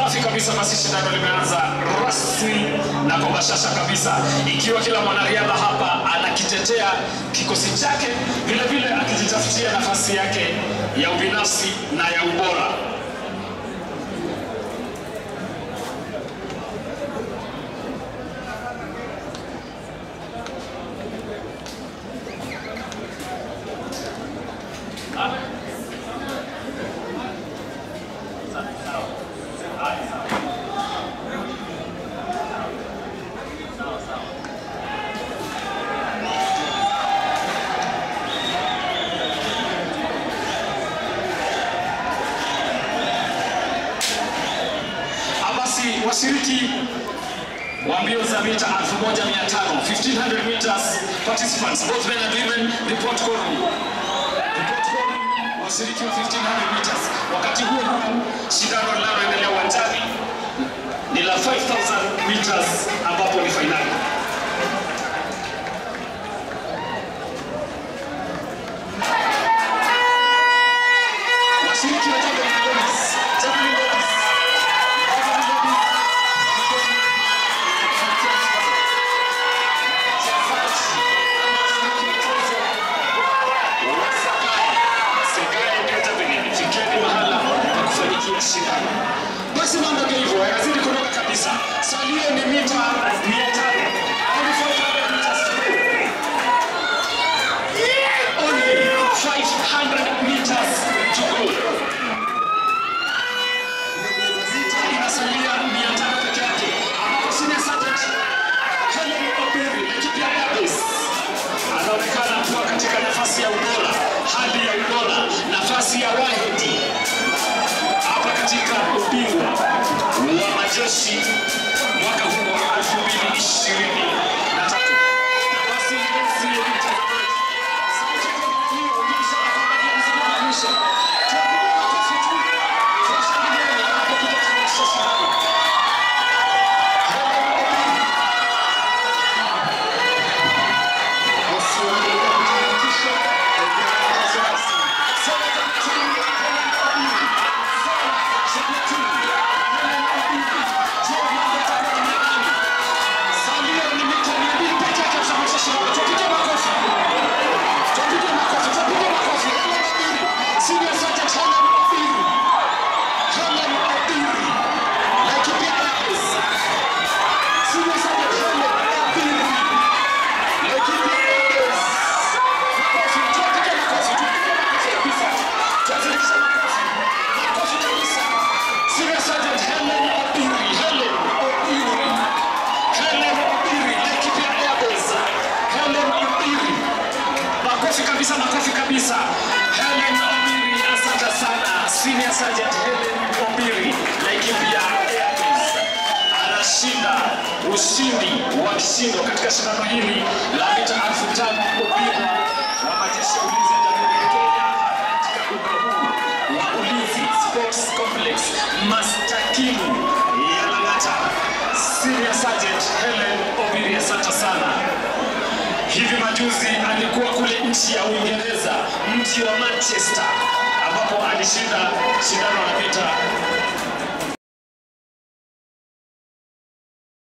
Safi kabisa, basi shindano limeanza rasmi na kwa bashasha kabisa, ikiwa kila mwanariadha hapa anakitetea kikosi chake, vile vile akijitafutia nafasi yake ya ubinafsi na ya ubora. Basi washiriki wa mbio za mita 1500 1500 meters participants both men and women report quorum. Report quorum washiriki wa 1500 meters. Wakati huo huo shindano linaloendelea uwanjani ni la 5000 meters ambapo ni fainali. Washiriki wa javelin ladies, javelin ladies, javelin ladies, Fikeni mahala pa kufanyikia shindano. Basi mambo ndio hivyo, yanazidi kunoga kabisa. Salio ni mita 500. Only 500 meters to go. Only 500 meters to go. Inasalia 500 peke yake, ambapo senior sergeant Helen Obiri Laikipia Airways anaonekana kuwa katika nafasi ya ubora, hali ya ubora, nafasi ya wahidi hapa katika ubingwa wa majeshi mwaka huu wa 2023. Na basi mpenzi mtazamaji, sauti kama hiyo inaonyesha kwamba ndio mzima wa mwisho. Tuwapigie makofi tu, tuwashangilie wanapokuja kuonyesha shindano. Helen Obiri Makofi kabisa, makofi kabisa. Helen Obiri, asante sana. Senior Sergeant Helen Obiri, Laikipia Airways anashinda ushindi wa kishindo katika shindano hili la mita elfu tano ubingwa wa majeshi ya ulinzi ya Jamhuri ya Kenya katika uga huu wa Ulinzi Sports Complex Mastakimu ya Lang'ata. Senior Sergeant Helen Obiri, asante sana. Hivi majuzi alikuwa kule nchi ya Uingereza, mji wa Manchester, ambapo alishinda shindano la mita